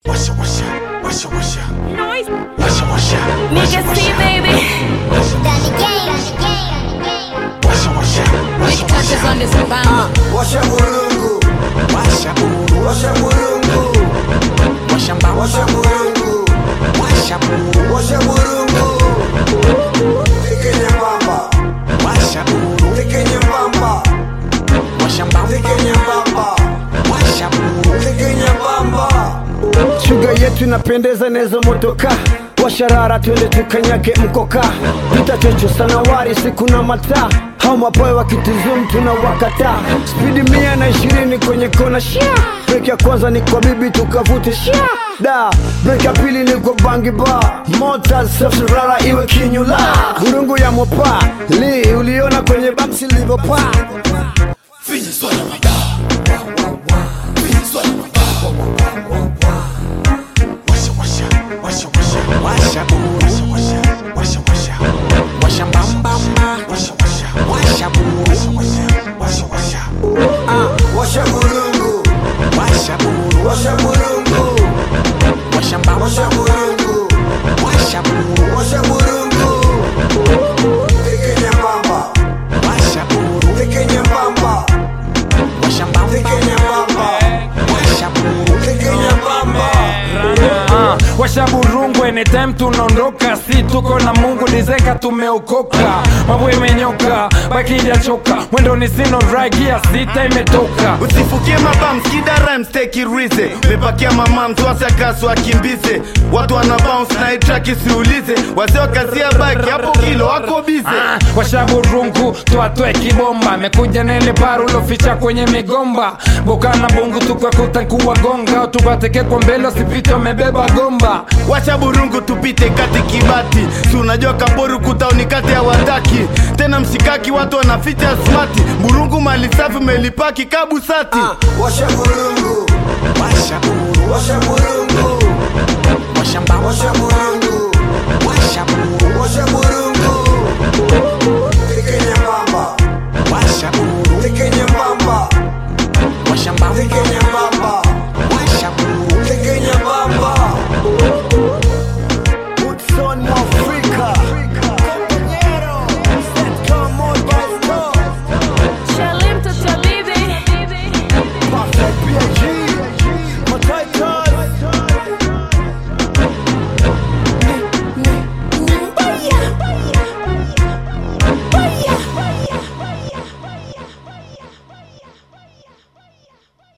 Washa washa, washa washa, Noise. washa washa, Nigga C, baby. Danny gang. washa washa, washa Touches on this rebound. Washa burungu, washa buru, washa burungu, washa mbamba, washa burungu, washa buru, washa burungu. Tike nyembamba, washa buru, tike nyembamba, washa mbamba, tike nyembamba, washa buru, tike nyembamba. shuga yetu inapendeza nezo motoka washarara twende tukanyage mkoka vita chocho sanawari siku na mataa hao mapoe wakitizum tuna wakata spidi mia na ishirini kwenye kona shia brek ya kwanza ni kwa bibi tukavute shia da brek ya pili ni kwa bangi ba mota safrara iwe kinyula burungu ya mopa li uliona kwenye bamsi livopaa washa washa, washa washa, washa buru, washa washa, washa washa, washa mbamba, washa washa, washa buru, washa washa, washa washa, Washa burungu, washa buru, washa burungu, washa mbamba, washa burungu, washa buru, washa burungu. Tike nyembamba, washa buru, tike nyembamba, washa mbamba, tike nyembamba, washa buru, tike nyembamba. Ah, washa burungu anytime tunaondoka si tuko na mungu lizeka tumeokoka mambo imenyoka bakija choka mwendo ni sino ragia sita imetoka usifukie mabam skida rhymes take it easy mepakia mamam tuwasakasu wakimbize watu wana bounce na itraki siulize wazee wakazia baki hapo kilo wako bize Ah, washa burungu twatwe kibomba mekuja nele paru loficha kwenye migomba bokana bungu tukakuta kuwagonga tukateke kwa mbele wasipite wamebeba gomba wacha burungu tupite kati kibati si unajua kaboru kutauni kati ya wataki tena mshikaki watu wanaficha smati burungu mali safi melipaki kabusati Washa burungu, washa